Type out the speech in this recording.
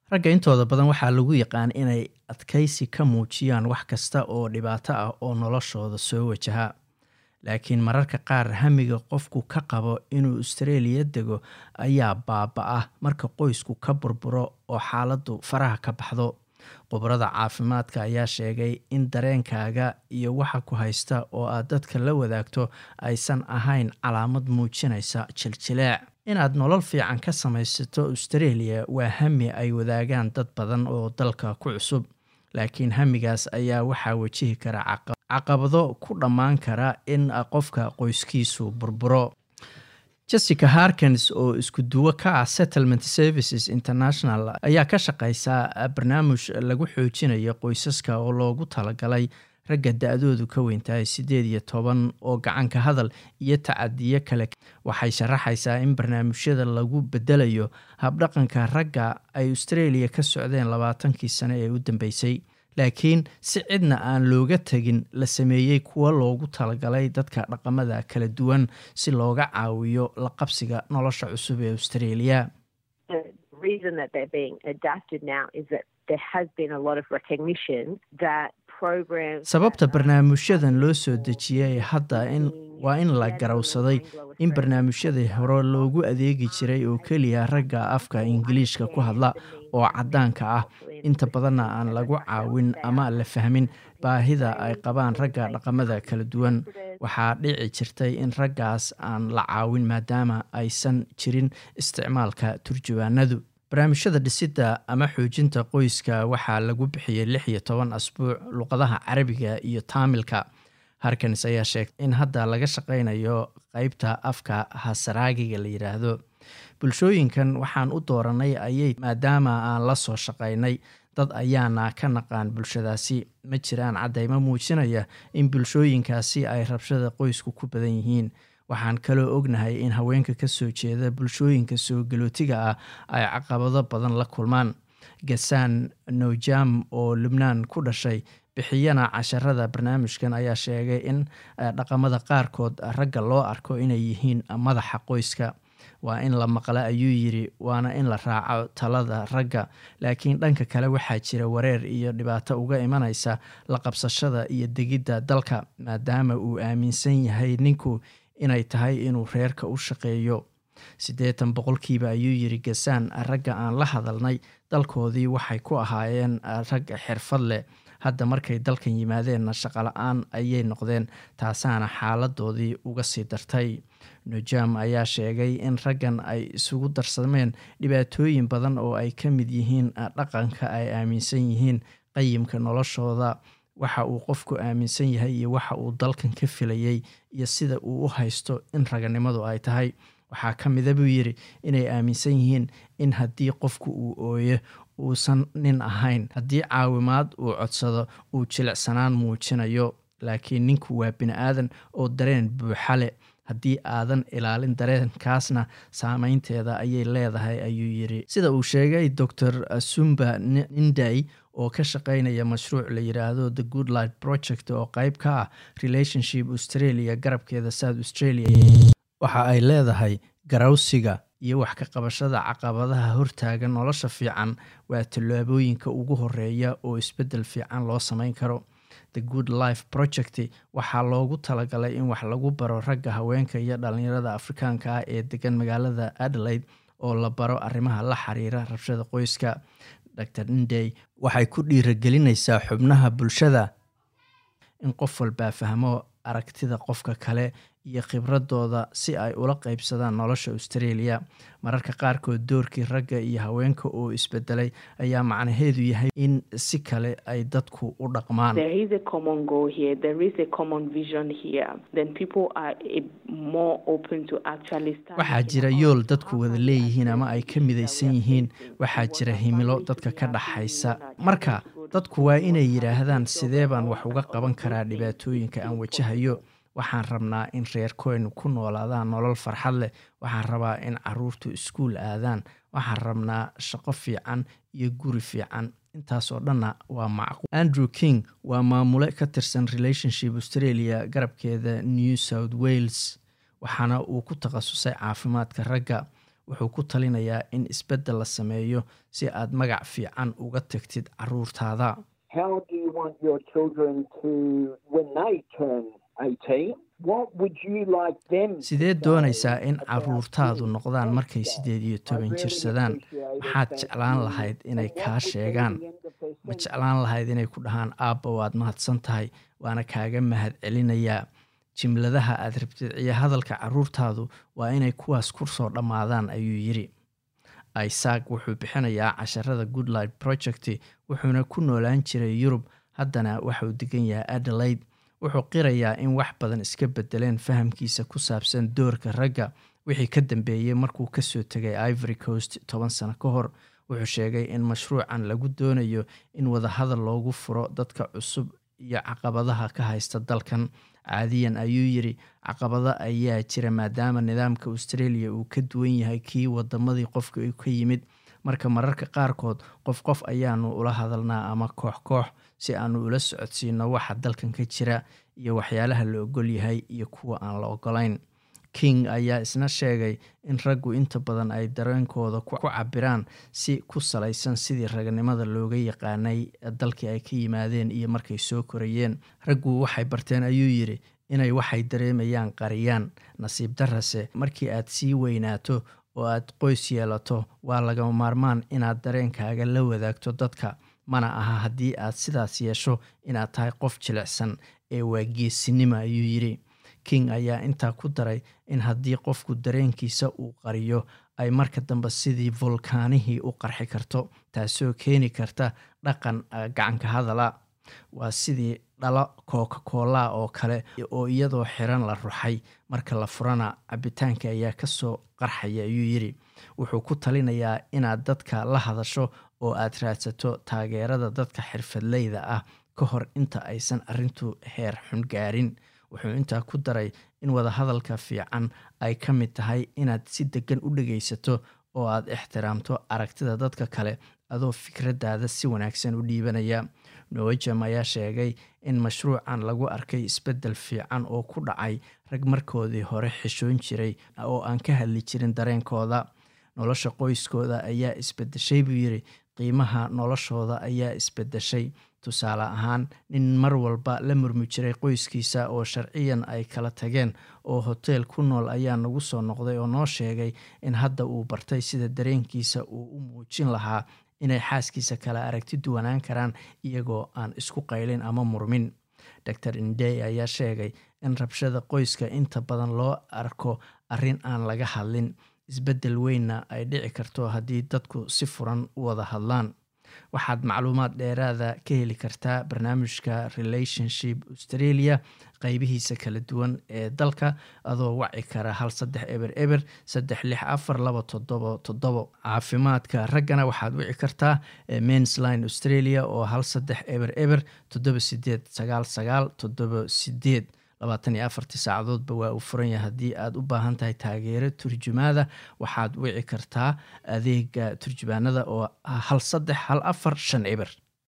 ragga intooda badan waxaa lagu yaqaan inay adkaysi ka muujiyaan wax kasta oo dhibaato ah oo noloshooda soo wajaha laakiin mararka qaar hamiga qofku ka qabo inuu australia dego ayaa baaba-ah marka qoysku ka burburo oo xaaladdu faraha ka baxdo khubrada caafimaadka ayaa sheegay in dareenkaaga iyo waxa ku haysta oo aad dadka la wadaagto aysan ahayn calaamad muujinaysa jiljileec inaad nolol fiican ka samaysato australia waa hami ay wadaagaan dad badan oo dalka ku cusub laakiin hamigaas ayaa waxaa wajihi kara caqabado ku dhammaan kara in qofka qoyskiisu burburo jessica harkins oo isku duwo ka ah settlement services international ayaa ka shaqeysaa barnaamij lagu xoojinayo qoysaska oo loogu talagalay ragga da-doodu ka weyntahay siddeed iyo toban oo gacanka hadal iyo tacadiyo kale waxay sharaxaysaa in barnaamijyada lagu bedelayo habdhaqanka ragga ay australia ka socdeen labaatankii sano ee u dambeysay laakiin si cidna aan looga tegin la sameeyey kuwa loogu talagalay dadka dhaqamada kala duwan si looga caawiyo la qabsiga nolosha cusub ee australia sababta barnaamijyadan loo soo dejiyay hadda waa in la garowsaday in barnaamijyadii hore loogu adeegi jiray oo keliya ragga afka ingiliishka ku hadla oo caddaanka ah inta badanna aan lagu caawin ama la fahmin baahida ay qabaan ragga dhaqamada kala duwan waxaa dhici jirtay in raggaas aan la caawin maadaama aysan jirin isticmaalka turjubaanadu barnaamijyada dhisidda ama xoojinta qoyska waxaa lagu bixiyey lix iyo toban asbuuc luqadaha carabiga iyo taamilka harkins ayaa sheegtay in hadda laga shaqaynayo qeybta afka hasaraagiga la yidhaahdo bulshooyinkan waxaan u dooranay ayay maadaama aan la soo shaqaynay dad ayaana ka naqaan bulshadaasi ma jiraan caddaymo muujinaya in bulshooyinkaasi ay rabshada qoysku ku badan yihiin waxaan kaloo ognahay in haweenka ka soo jeeda bulshooyinka soo galootiga ah ay caqabado badan la kulmaan gasaan nowjam oo lubnaan ku dhashay bixiyana casharada barnaamijkan ayaa sheegay in dhaqamada qaarkood ragga loo arko inay yihiin madaxa qoyska waa in la maqla ayuu yidhi waana in la raaco talada ragga laakiin dhanka kale waxaa jira wareer iyo dhibaato uga imanaysa la qabsashada iyo degidda dalka maadaama uu aaminsan yahay ninku inay tahay inuu reerka u shaqeeyo siddeetan boqolkiiba ayuu yidhi gasaan ragga aan la hadalnay dalkoodii waxay ku ahaayeen rag xirfad leh hadda markay dalkan yimaadeenna shaqola-aan ayay noqdeen taasaana xaaladoodii uga sii dartay nojam ayaa sheegay in raggan ay isugu darsameen dhibaatooyin badan oo ay ka mid yihiin dhaqanka ay aaminsan yihiin qayimka noloshooda waxa uu qofku aaminsan yahay iyo waxa uu dalkan ka filayay iyo sida uu u haysto in raganimadu ay tahay waxaa ka mida buu yidhi inay aaminsan yihiin in haddii qofku uu ooyo uusan nin ahayn haddii caawimaad uu codsado uu jilicsanaan muujinayo laakiin ninku waa bini aadan oo dareen buuxale haddii aadan ilaalin dareenkaasna saameynteeda ayay leedahay ayuu yidhi sida uu sheegay docor sumba ninday oo ka shaqeynaya mashruuc la yidhaahdo the good light project oo qeyb ka ah relationship australia garabkeeda south australia waxa ay leedahay garawsiga iyo wax ka qabashada caqabadaha hortaagan nolosha fiican waa tallaabooyinka ugu horeeya oo isbeddel fiican loo sameyn karo the good life project waxaa loogu talagalay in wax lagu baro ragga haweenka iyo dhalinyarada afrikaanka ah ee degan magaalada adelaide oo la baro arrimaha la xiriira rabshada qoyska dr indey waxay ku dhiiragelinaysaa xubnaha bulshada in qof walbaa fahmo aragtida qofka kale iyo khibradooda si ay ula qeybsadaan nolosha australia mararka qaarkood doorkii ragga iyo haweenka oo isbedelay ayaa macnaheedu yahay in si kale ay dadku u dhaqmaan waxaa jira yool dadku wada leeyihiin ama ay ka midaysan yihiin waxaa jira himilo dadka ka dhaxaysa marka dadku waa inay yidhaahdaan sidee baan wax uga qaban karaa dhibaatooyinka aan wajahayo waxaan rabnaa in reerkoynu ku noolaadaan nolol farxad leh waxaan rabaa in caruurtu iskuul aadaan waxaan rabnaa shaqo fiican iyo guri fiican intaasoo dhanna waa macquul andrew king waa maamule ka tirsan relationship australia garabkeeda new south wales waxaana uu ku takhasusay caafimaadka ragga wuxuu ku talinayaa in isbeddel la sameeyo si aad magac fiican uga tagtid caruurtaada sideed doonaysaa in caruurtaadu noqdaan markay siddeed iyo toban jirsadaan maxaad jeclaan lahayd inay kaa sheegaan ma jeclaan lahayd inay ku dhahaan aabba waad mahadsan tahay waana kaaga mahad celinayaa jimladaha aad rabtid iyo hadalka caruurtaadu waa inay kuwaas kusoo dhammaadaan ayuu yidhi isaaq wuxuu bixinayaa casharada goodlight project wuxuuna ku noolaan jiray yurub haddana waxauu degan yahay adelaide wuxuu qirayaa in wax badan iska bedeleen fahamkiisa ku saabsan doorka ragga wixii ka dambeeyey markuu kasoo tegay ivory coast toban sano ka hor wuxuu sheegay in mashruucan lagu doonayo in wadahadal loogu furo dadka cusub iyo caqabadaha ka haysta dalkan caadiyan ayuu yidhi caqabado ayaa jira maadaama nidaamka australia uu ka duwan yahay kii wadamadii qofka ka yimid marka mararka qaarkood qof qof ayaanu ula hadalnaa ama koox koox si aanu ula socodsiino waxa dalkan ka jira iyo waxyaalaha la ogol yahay iyo kuwa aan la ogolayn king ayaa isna sheegay in raggu inta badan ay dareenkooda ku cabiraan si ku salaysan sidii raganimada looga yaqaanay dalkii ay ka yimaadeen iyo markay soo korayeen raggu waxay barteen ayuu yidhi inay waxay dareemayaan qariyaan nasiib darase markii aad sii weynaato oo aad qoys yeelato waa lagama maarmaan inaad dareenkaaga la wadaagto dadka mana aha haddii aad sidaas yeesho inaad tahay qof jilicsan ee waa geesinimo ayuu yidhi king ayaa intaa ku daray in haddii qofku dareenkiisa uu qariyo ay marka dambe sidii volkaanihii u qarxi karto taasoo keeni karta dhaqan gacanka hadala waa sidii dhalo coca cola oo kale oo iyadoo xiran la ruxay marka la furana cabitaanka ayaa kasoo qarxaya ayuu yidhi wuxuu ku talinayaa inaad dadka la hadasho oo aad raadsato taageerada dadka xirfadleyda ah ka hor inta aysan arintu heer xun gaarin wuxuu intaa ku daray in wadahadalka fiican ay ka mid tahay inaad si degan u dhegaysato oo aad ixtiraamto aragtida dadka kale adoo fikraddaada si wanaagsan u dhiibanaya nowajam ayaa sheegay in mashruucan lagu arkay isbeddel fiican oo ku dhacay rag markoodii hore xishoon jiray oo aan ka hadli jirin dareenkooda nolosha qoyskooda ayaa isbedeshay buu yidhi qiimaha noloshooda ayaa isbedeshay tusaale ahaan nin mar walba la murmi jiray qoyskiisa oo sharciyan ay kala tageen oo hoteel ku nool ayaa nagu soo noqday oo noo sheegay in hadda uu bartay sida dareenkiisa uu u muujin lahaa inay xaaskiisa kala aragti duwanaan karaan iyagoo aan isku qaylin ama murmin dor indey ayaa sheegay in rabshada qoyska inta badan loo arko arrin aan laga hadlin isbeddel weynna ay dhici karto haddii dadku si furan u wada hadlaan waxaad macluumaad dheeraada ka heli kartaa barnaamijka relationship australia qeybihiisa kala duwan ee dalka adoo waci kara hal saddex eber eber saddex lix afar laba toddobo toddobo caafimaadka raggana waxaad wici kartaa mainsline australia oo hal saddex eber eber toddoba sideed sagaal sagaal toddoba sideed labaatan iyo afartii saacadoodba waa uu furan yahay haddii aad u baahan tahay taageero turjumaada waxaad wici kartaa adeega turjumaanada oo hal saddex hal afar shan eber